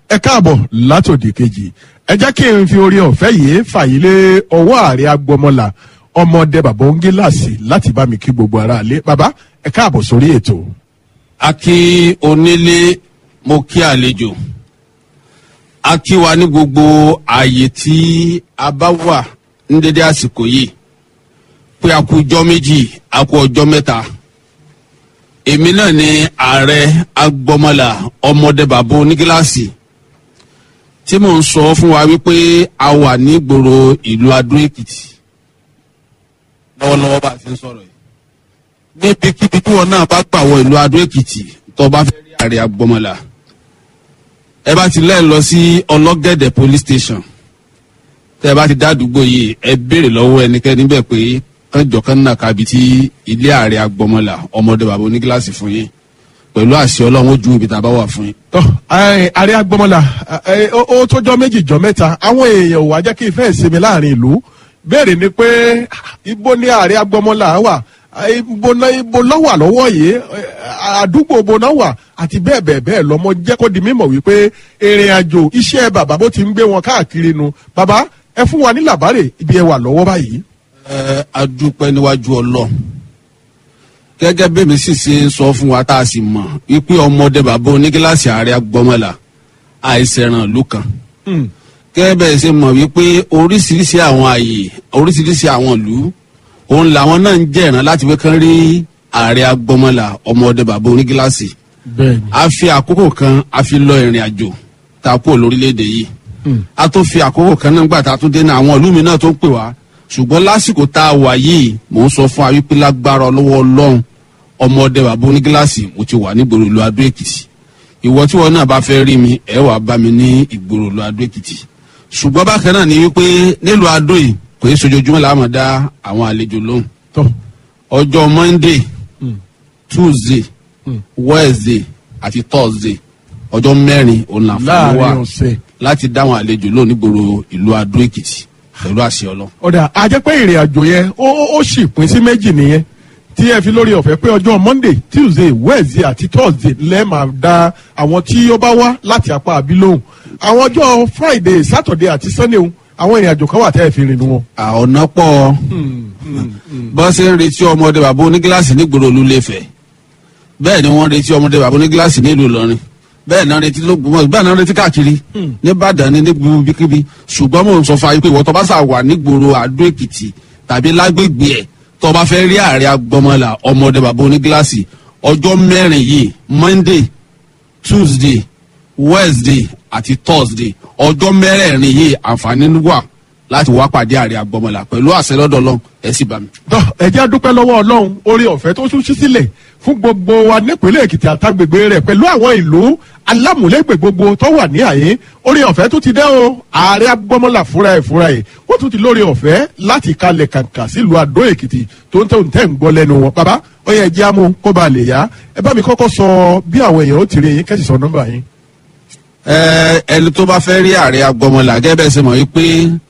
ẹ káàbọ̀ látòdì kejì ẹ jẹ́ kí n fi orí ọ̀fẹ́ yìí fàyílé ọwọ́ ààrẹ agbọmọlà ọmọdé bàbá òǹgíláàsì láti bá mi kí gbogbo ara lé bàbá ẹ káàbọ̀ sórí ètò. a kí onílé mo kí àlejò a kí wa ní gbogbo ààyè tí a bá wà ní dédé àsìkò yìí pé a kú ọjọ́ méjì a kú ọjọ́ mẹ́ta èmi náà ni ààrẹ agbọmọlà ọmọdé bàbá onígíláàsì tí mò ń sọ fún wa wípé a wà ní gbòòrò ìlú adó èkìtì lọ́wọ́lọ́wọ́ bá a ti ń sọ̀rọ̀ yìí níbikíbi tí wọn náà bá gbà wọ ìlú adó èkìtì tó bá fẹ́ rí ààrẹ agbọmọlà ẹ bá ti lẹ́ẹ̀ lọ sí ọlọ́gẹ̀dẹ̀ police station tẹ́ ẹ bá ti dá àdúgbò yìí ẹ béèrè lọ́wọ́ ẹnikẹ́ni bẹ́ẹ̀ pé kánjọ kan náà kábi tí ilé ààrẹ agbọmọlà ọmọdé bàbá onígíláàsì fún yín pẹ̀lú àṣẹ ọlọ́run ó ju ibi tá a bá wà fún yín. tọ́ ẹ, ààrẹ agbọmọlà ẹ, ó ó tọ́jọ́ méjì jọ mẹ́ta àwọn èèyàn ò wá jẹ́ kí ìfẹ́ ìsinmi láàrin ìlú béèrè ni pé ibo ni ààrẹ agbọmọlà wà ibo náà ibo náà wà lọ́wọ́ yìí ẹ, àdúgbò ibo náà wà àti bẹ́ẹ̀ bẹ́ẹ̀ bẹ́ẹ̀ lọ́mọ jẹ́ kó di mímọ̀ wípé ìrìn àjò iṣẹ́ bàbá bó ti ń gbé wọn káàkiri nu bàbá ẹ fún wa ní làbárè ibi ẹ wà lọ́wọ́ báyìí. ẹ adúpẹ́ níwájú ọlọ́run gẹ́gẹ́ bí mi sì ṣe ń sọ fún wa tá a sì mọ̀ wípé ọmọdé bàbá onígíláàsì ààrẹ agbọmọlà àìsẹ̀ràn ìlú kan Hmm. gẹ́gẹ́ bẹ́ẹ̀ ṣe mọ̀ wípé oríṣiríṣi àwọn àyè oríṣiríṣi àwọn ìlú òun làwọn náà ń jẹ̀ràn láti wé kán rí ààrẹ agbọmọlà ọmọdé bàbá onígíláàsì bẹ́ẹ̀ni. a fi àkókò kan a fi lọ ìrìn àjò tá a kúrò lórílẹ̀‐èdè yìí Hmm. a tó fi àkókò kan náà gbà tá a tún dé ní àwọn ìlú mi náà tó ń pè wá ṣùgbọ́n lásìkò tá a wà yìí mò ń sọ fún wa wípé lágbára ọlọ́wọ́ ọlọ́run ọmọdé bàbá onígíláàsì mo ti wà nígboro ìlú adó èkìtì ìwọ tí wọn náà bá fẹ́ rí mi ẹ wàá bá mi ní ìgboro ìlú adó èkìtì ṣùgbọ́n bákan náà ni wípé nílùú adó yìí kò í sojoojúmọ́ làá máa dá àwọn àlejò lóhùn tọ́ ọjọ́ monday Hmm. tuesday Hmm. wednesday àti thursday ọjọ́ mẹ́rin òun làǹfààní láàrin wà ọ̀sẹ̀. láti dáwọn àlejò lónìí gbòòrò ìlú adó èkìtì pẹ̀lú àṣẹ ọlọ́. ọ̀dà àjẹpẹ́ ìrìn àjò yẹn ó ó- ó sì pín sí méjì nìyẹn tí ẹ fi lórí ọ̀fẹ́ pé ọjọ́ monday tuesday wednesday àti thursday lẹ́ẹ̀ máa da àwọn tí ó bá wá láti apá àbí lóhùn àwọn ọjọ́ friday saturday àti sunday ń, àwọn ìrìn àjò kan wà tẹ́ ẹ fi rìn wọn. ọ̀nà pọ̀ bọ́ ṣe ń retí ọmọdé bàbá onígíláàsì nígboro olúléfẹ̀ bẹ́ẹ̀ ni wọ́n retí ọmọdé bàbá onígíláàsì nílùú ìlọrin bẹ́ẹ̀ náà retí lóògbómọ̀ bẹ́ẹ̀ náà retí káàkiri nìbàdàn ní níbi bíkíbi ṣùgbọ́n mò ń sọ fún ayé pé ìwọ tó bá sà wà nígboro àdó èkìtì tàbí lágbègbè ẹ̀ tó bá fẹ́ rí ààrẹ agbọmọlà ọmọdé bàbá onígíláàsì ọjọ́ mẹ́rin yìí monday tuesday wednesday àti thursday ọjọ́ mẹ́rẹ̀ẹ̀rin yìí àǹfààní wà láti wá pàdé ààrẹ agbọmọlà pẹ̀lú àṣẹ lọ́dọ̀ lọ́n ẹ sì bá mi. tọ́ ẹ jẹ́ dúpẹ́ lọ́wọ́ ọlọ́run orí ọ̀fẹ́ tó tún ṣí sílẹ̀ fún gbogbo wa nípínlẹ̀ èkìtì àtàgbègbè rẹ̀ pẹ̀lú àwọn ìlú alámùlẹ́gbẹ̀ gbogbo tó wà ní àyè orí ọ̀fẹ́ tó ti dẹ́ o ààrẹ agbọ́mọlà fúnra ẹ̀ fúnra ẹ̀ ó tún ti lórí ọ̀fẹ́ láti kalẹ̀ kàǹkà sílùú àdó èkìtì tó ń tẹ̀ ń tẹ̀ ń gbọ́ lẹ́nu wọn bàbá ó yẹ jẹ́ àmú kó ba lè yá ẹ bá mi kọ́kọ́ sọ bí àwọn èèyàn ó ti rí yín kẹ́sì sọ nọ́mbà yín. ẹ ẹni tó bá fẹ́ rí ààrẹ agbọmọlà gẹ́gẹ́ bẹ́ẹ̀ ṣe mọ̀ wípé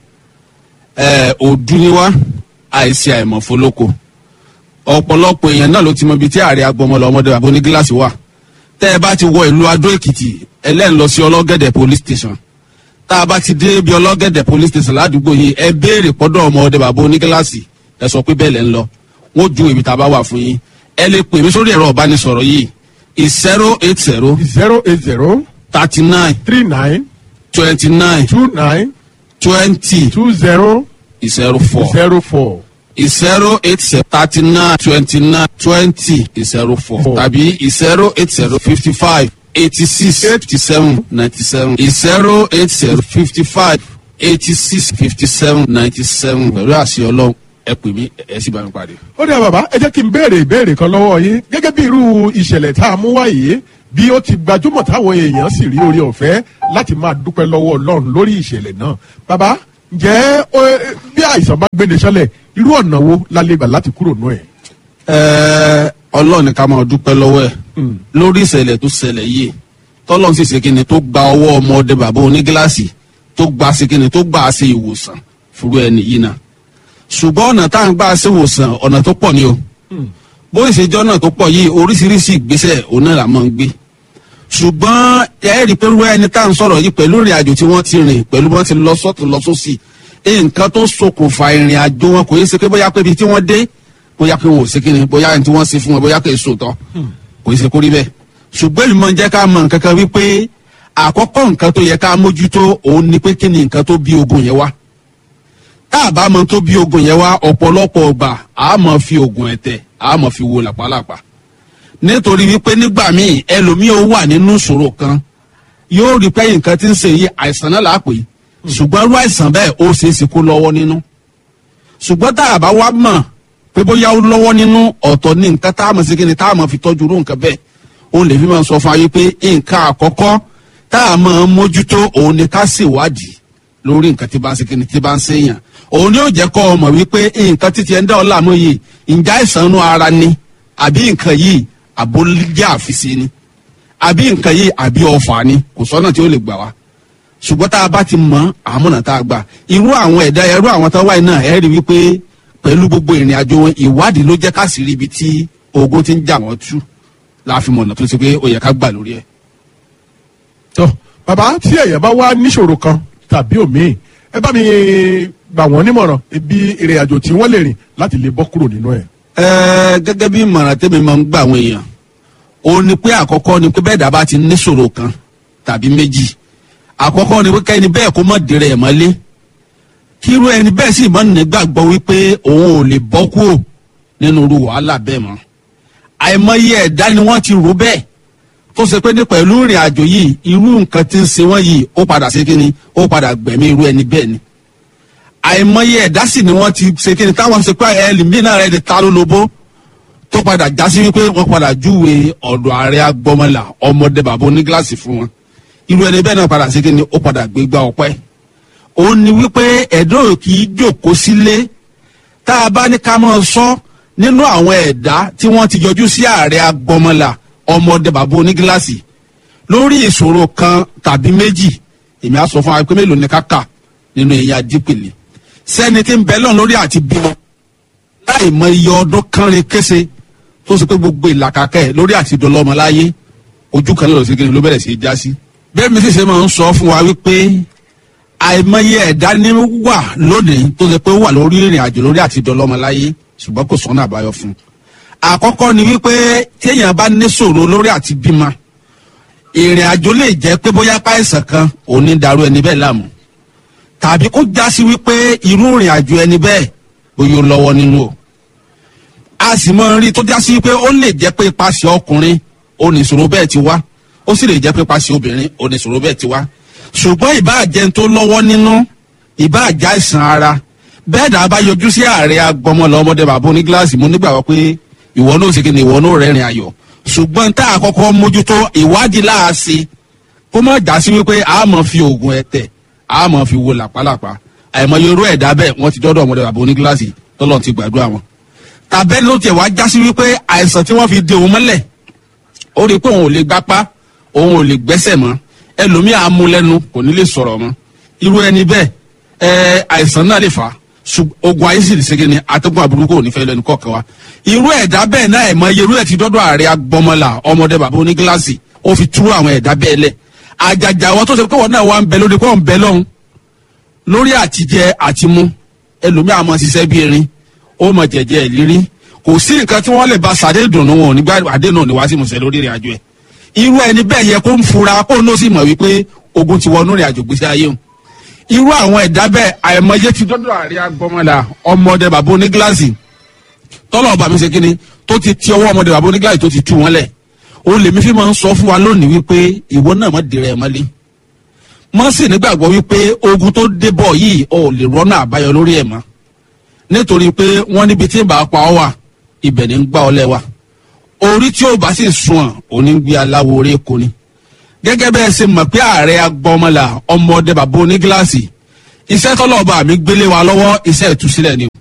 ẹ òdu ni wá àìsí àìmọ̀fólókò ọ̀pọ̀lọpọ̀ èèyàn náà ló ti mọ ibi tí ààrẹ agbọmọlà ọmọdé bàbá onígíláàsì wà tẹ́ ẹ bá ti wọ ìlú adó èkìtì ẹlẹ́yìn lọ sí ọlọ́gẹ̀dẹ̀ police station tá a bá ti dé bí ọlọ́gẹ̀dẹ̀ police station ládùúgbò yìí ẹ béèrè pọ́dọ̀ ọmọdé bàbá onígíláàsì ẹ sọ pé bẹ́ẹ̀ lẹ́ ń lọ wọ́n ju ibi tá a bá wà fún yín ẹ lè pè mí sórí ẹ̀rọ ìbánisọ̀rọ̀ yìí zero eight zero zero eight zero thirty nine three nine twenty nine two nine twenty two zero zero four zero four zero eight zero thirty nine twenty nine twenty zero four Four. tàbí zero eight zero fifty five eighty six eighty seven ninety seven zero eight zero fifty five eighty six fifty seven ninety seven pẹ̀lú àṣẹ ọlọ́run ẹ pè mí ẹ sì bá mi pàdé. ó dà bàbá ẹ jẹ́ kí n béèrè ìbéèrè kan lọ́wọ́ yín gẹ́gẹ́ bí irú ìṣẹ̀lẹ̀ tá a mú wá yìí bí ó ti gbajúmọ̀ táwọn èèyàn sì rí orí ọ̀fẹ́ láti máa dúpẹ́ lọ́wọ́ ọlọ́run lórí ìṣẹ̀lẹ̀ náà bàbá ǹjẹ́ ó, eh, bí àìsàn bá gbéni sọ́lẹ̀ irú ọ̀nà wo la lè gbà láti kúrò nù ẹ̀. Ẹ, ọlọ́run ní ká máa dúpẹ́ lọ́wọ́ ẹ̀ lórí ìṣẹ̀lẹ̀ tó ṣẹlẹ̀ yìí tọ́lọ́run sì ṣe kíni tó gba ọwọ́ ọmọdé bàbá onígíláàsì tó gba ṣe kíni tó gbà á ṣe ìwòsàn fúru ẹni yìí náà ṣùgbọ́n ọ̀nà tá à ń gbà ṣe ìwòsàn ọ̀nà tó pọ̀ ni o bó ìṣèjọ́ náà tó pọ̀ yìí oríṣiríṣi ìgbésẹ̀ òun náà là máa ń gbé ṣùgbọ́n ẹ rí i pé irú ẹni tá à ń sọ̀rọ̀ yìí pẹ̀lú ìrìn àjò tí wọ́n ti rìn pẹ̀lú bí wọ́n ti lọ sọ́tún lọ sósì nǹkan tó ṣokùnfà ìrìn àjò wọn kò yẹ ṣe pé bóyá pé ibi tí wọ́n dé bóyá pé wọn ò ṣe kíni bóyá ẹni tí wọ́n ṣe fún wọn bóyá pé èso tán kò yẹ ṣe kó rí bẹ́ẹ̀ ṣùgbọ́n èmi máa ń jẹ́ ká mọ nǹkan kan wípé àkọ́kọ́ nǹkan tó yẹ ká mójútó òun ni pé kí ni nǹkan tó bí ogun yẹn wá tá a bá mọ tó bí ogun yẹn wá ọ̀pọ̀lọpọ̀ ọgbà a máa fi ogun ẹ̀tẹ̀ a máa fi wo làpálàpá nítorí wípé nígbà míì ẹlòmíì ó wà nínú ìṣòro kan yóò rí pé nǹkan tí ń ṣe yìí àìsàn náà là á pè é ṣùgbọ́n irú àìsàn bẹ́ẹ̀ ó ṣeé ṣe kó lọ́wọ́ nínú ṣùgbọ́n tá a bá wá mọ̀ pé bóyá ó lọ́wọ́ nínú ọ̀tọ̀ ní nǹkan tá a mọ̀ sí kí ni tá a mọ̀ fi tọ́jú irú nǹkan bẹ́ẹ̀ òun lè fi máa sọ fún ayé pé nǹkan àkọ́kọ́ tá a máa mójútó òun ni ká ṣèwádìí lórí nǹkan tí bá ń ṣe kí ni tí bá ń ṣèyàn òun ni ó jẹ́ kọ́ ọ mọ̀ wípé nǹkan títí ẹ̀ ń dá ọ láàmú yìí ǹjẹ́ àìsàn inú ara ni àbí nǹkan yìí àbólíjẹ́ àfisí ni àbí nǹkan yìí àbí ọfà ni kò sọ́nà tí ó lè gbà wá ṣùgbọ́n tá a bá ti mọ àmúnà tá a gbà irú àwọn ẹ̀dá irú àwọn tó wáyé náà ẹ̀ rí wípé pẹ̀lú gbogbo ìrìn àjò wọn ìwádìí ló jẹ́ ká sì rí ibi tí ogun ti ń jà wọ́n tú láàfin mọ̀nà tó ṣe pé ó yẹ ká gbà lórí ẹ̀. tó bàbá tí ẹ̀yẹ́ bá wá níṣòro kan tàbí òmíì ẹ bá mi gbà wọ́n nímọ̀ràn ibi ìrìn àjò tí wọ́n lè rìn láti lè bọ́ kúrò nínú ẹ̀. Ẹ, gẹ́gẹ́ bí ìmọ̀ràn tẹ́mi máa ń gbà àwọn èèyàn ó ní pé àkọ́kọ́ ni pé bẹ́ẹ̀ dábàá ti níṣòro kan tàbí méjì àkọ́kọ́ ni pé kẹ́ni bẹ́ẹ̀ kó mọ̀ dèrè ẹ̀ mọ́lé kírú ẹni bẹ́ẹ̀ sì mọ́ nígbàgbọ́ wípé òun ò lè bọ́ kúrò nínú irú wàhálà bẹ́ẹ̀ mọ́ àìmọye ẹ̀dá ni wọ́n ti rò bẹ́ẹ̀ tó ṣe pé ní pẹ̀lú ìrìn àjò yìí irú nǹkan tí ń ṣe wọ́n yìí ó padà ṣe kíni ó padà gbẹ̀mí irú ẹni bẹ́ẹ̀ ni àìmọye ẹ̀dá sì ni wọ́n ti ṣe kíni táwọn ṣe pé ẹlòmíràn rẹ̀ ti ta lólobó tó padà já sí wípé wọ́n padà júwe ọ̀dọ̀ ààrẹ agbọmọlà ọmọdé bàbá onígíláàsì fún wọn irú ẹni bẹ́ẹ̀ náà padà ṣe kíni ó padà gbégbá ọpẹ́ ó ní wípé ẹ̀dọ́ kì í jókòó sílé tá a bá ní ká máa sọ nínú àwọn ẹ̀dá tí wọ́n ti yọjú sí ààrẹ agbọmọlà ọmọdé bàbá onígíláàsì lórí ìṣòro kan tàbí méjì èmi á sọ fún wa pé mélòó ni ká kà nínú èyí adípèlé sẹ́ni tí ń bẹ lọ́n lórí àti bímọ láì mọ iye ọdún kánrin kése tó ṣe pé gbogbo ìlàkàkẹ́ ẹ̀ lórí àti dọlọ́mọ láyé ojú kan lọ́dọ̀ sí kí ni ló bẹ̀rẹ̀ sí í já sí. bẹ́ẹ̀ mi sì ṣe máa ń sọ fún wa wípé àìmọye ẹ̀dá ní wà lónìí tó ṣe pé ó wà lórí ìrìn àjò lórí àti dọlọ́mọ láyé ṣùgbọ́n kò sọ́nà àbáyọ fún un. àkọ́kọ́ ni wípé téèyàn bá ní ṣòro lórí àti bímọ ìrìn àjò lè jẹ́ pé bóyá páìsàn kan ò ní darú ẹni bẹ́ẹ̀ láàmú tàbí kó já sí wípé irú ìrìn àjò ẹni bẹ́ẹ̀ bóyá ó lọ́wọ́ nínú o a sì mọ rí tó já sí wípé ó lè jẹ́ pé ipasẹ̀ ọkùnrin oníṣòro bẹ́ẹ̀ ti wá ó sì lè jẹ́ pé ipasẹ̀ obìnrin oníṣòro bẹ́ẹ̀ ti wá ṣùgbọ́n ìbáàjẹ́ tó lọ́wọ́ nínú ìbáàjá ìsàn ara bẹ́ẹ̀ dà bá yọjú sí ààrẹ agbọmọlọ ọmọdé bàbá onígíláàsì mo nígbàgbọ́ pé ìwọ náà ṣe kí ni ìwọ náà rẹ́rìn ayọ̀ ṣùgbọ́n tá a kọ́kọ́ mójútó ìwádìí láàṣì kó má já sí wípé a máa fi oògùn ẹ̀tẹ̀ a máa fi wo làpálàpá àìmọye irú ẹ̀dá bẹ́ẹ̀ wọ́n ti dọ́dọ̀ ọmọdé bàbá onígíláàsì tọ́lọ́ ti gbàdúrà wọn. tàbẹ́ni ló tiẹ̀ wá já sí wípé àìsàn tí wọ́n fi de òun mọ́lẹ̀ ó rí i pé òun ò lè gbápá òun ò lè gbẹ́sẹ̀ mọ́ ẹlòmíì á mú lẹ́nu kò ní lè sọ̀rọ̀ mọ́ irú ẹni bẹ́ẹ̀ ẹ àìsàn náà lè fà á ogun ayé sì lè ṣe kíni atẹ́gùn àbúrú kò ní fẹ́ lẹ́nu kọ̀ọ̀kan wa irú ẹ̀dá bẹ́ẹ̀ náà ẹ̀ mọ iye irú ẹ̀ ti dọ́dọ̀ ààrẹ agbọmọlà ọmọdé bàbá onígíláàsì ó fi tú àwọn ẹ̀dá bẹ́ẹ̀ lẹ̀ àjàjà wọn tó ṣe pé wọn náà wà ń bẹ lórí kó ń bẹ lọ́hùn lórí àtijẹ àtimú ẹlòmíì àmọ́ ṣiṣẹ́ bí erin ó mọ jẹ̀jẹ̀ ìlérí kò sí nǹkan tí wọ́n lè ba sàdé dùnú wọn nígbà àdé náà ní wá sí musẹ̀ lórí ìrìn àjò ẹ̀ irú ẹni bẹ́ẹ̀ yẹ kó ń fura kó ń sì mọ̀ wípé ogun ti wọnú ìrìn àjò gbèsè ayé wọn irú àwọn ẹ̀dá bẹ́ẹ̀ àìmọye ti dọ́dọ̀ àrí agbọmọlà ọmọdé bàbá onígíláàsì tọ́lọ̀ ọba mi ṣe kíni tó ti ti ọwọ́ ọmọdé bàbá onígíláàsì tó ti tú wọn lẹ̀ ó lèmi fi máa ń sọ fún wa lónìí wípé ìwọ náà má dèrè ẹ̀ mọ́lé mọ́ sì nígbàgbọ́ wípé ogun tó dé bọ̀ yìí ò lè rọ́nà àbáyọ lórí ẹ̀ mọ́ nítorí pé wọ́n níbi tí ń bá pa ọ́ wà ibẹ̀ ní ń gbá ọ lẹ́wà orí tí ó bá sì sùn ọ̀ òní gbé aláwo orí èkó ni gẹ́gẹ́ bẹ́ẹ̀ ṣe mọ̀ pé ààrẹ agbọmọlà ọmọdé bàbá onígíláàsì iṣẹ́ tọ́lọ́ọ̀bà mi gbélé wa lọ́wọ́ iṣẹ́ ìtúsílẹ̀ ni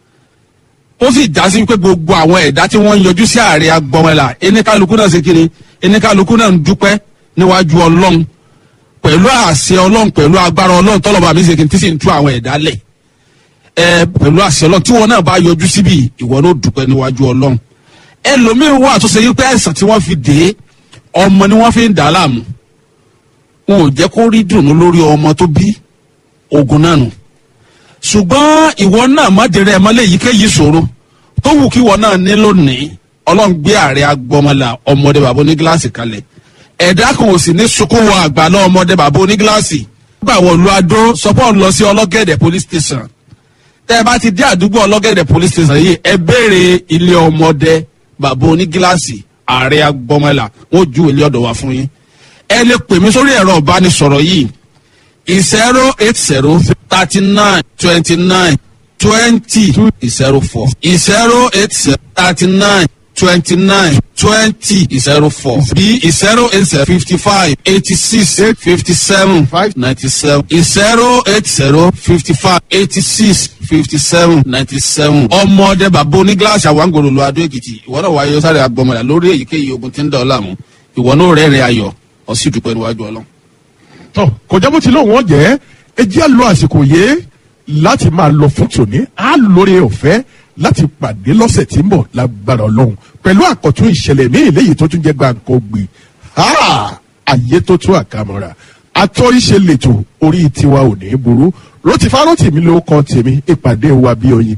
ó sì já sí pé gbogbo àwọn ẹ̀dá tí wọ́n ń yọjú sí ààrẹ agbọmọlà eníkálukú náà ṣe kiri eníkálukú náà ń dúpẹ́ níwájú ọlọ́run pẹ̀lú àṣẹ ọlọ́run pẹ̀lú agbára ọlọ́run tọ́lọ́ọ̀bà mi ṣe kiri tí sì ń tú àwọn ẹ̀dá lẹ̀ ẹ pẹ̀lú àṣẹ ọlọ́run tí wọn náà bá yọjú síbi ìwọ náà dúpẹ́ níwájú ọlọ́run ẹlòmíín wà tó ṣe yí pé àìsàn tí wọ́n fi dè é ọmọ ni wọ́n fi ń dà á láàmú wọn ò jẹ́ kó rí dùnú lórí ọmọ tó bí ogun náà nù ṣùgbọ́n ìwọ náà má dèrè ẹ̀ mọ́lẹ̀ èyíkéyìí ṣòro tó wù kí ìwọ náà ní lónìí ọlọ́run gbé ààrẹ agbọmọlà ọmọdé bàbá onígíláàsì kalẹ̀ ẹ̀dá kan ò sì ní sunkún wọ àgbà náà ọmọdé bàbá onígíláàsì nígbà wọ lu adó sọpọ́ lọ sí ọlọ́gẹ̀dẹ̀ police station tẹ́ ẹ bá ti dé àdúgbò ọlọ́gẹ̀dẹ̀ police station yìí ẹ béèrè ilé ọmọdé bàbá onígíláàsì ààrẹ agbọmọlà wọn ju ilé ọ̀dọ̀ wá fún yín ẹ lè pè mí sórí ẹ̀rọ ìbánisọ̀rọ̀ yìí zero eight zero thirty nine twenty nine twenty zero four zero eight zero thirty nine twenty nine twenty zero four b zero eight zero fifty five eighty six fifty seven ninety seven zero eight zero fifty five eighty six fifty seven ninety seven. ọmọdé bàbá onígíláàsì àwọn àgbòrò lu adó èkìtì ìwọ náà wáyé sáré agbọmọdà lórí èyíkéyìí ogun tí ń dọ̀ ọ́ láàmú ìwọ náà rẹ́rìn ayọ̀ ọ̀sì dúpẹ́ níwájú ọlọ́run. tọ kọjá bó ti lóun wọn jẹ ẹ jẹ́ à lo àsìkò yé láti máa lọ fún tòní á lórí ọ̀fẹ́ láti pàdé lọ́sẹ̀ tí ń bọ̀ lágbára ọlọ́run pẹ̀lú àkọ́tún ìṣẹ̀lẹ̀ ní eléyìí tó tún jẹ́ gbàǹkó gbé àyè tó tún àkàmọ́ra atọ́ ìṣe lètò orí tiwa ò ní burú rotí fárọ́tì mi ló kọ́ tèmi ìpàdé wa bí oyin.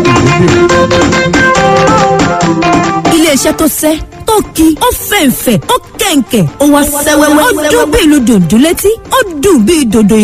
iléeṣẹ́ tó sẹ́ tó ki ó fẹ̀ǹfẹ̀ ó kẹ̀ǹkẹ̀ ó wá sẹ́wẹ́wẹ́ ó dún bí ìlú dòdò létí ó dùn bí dòdò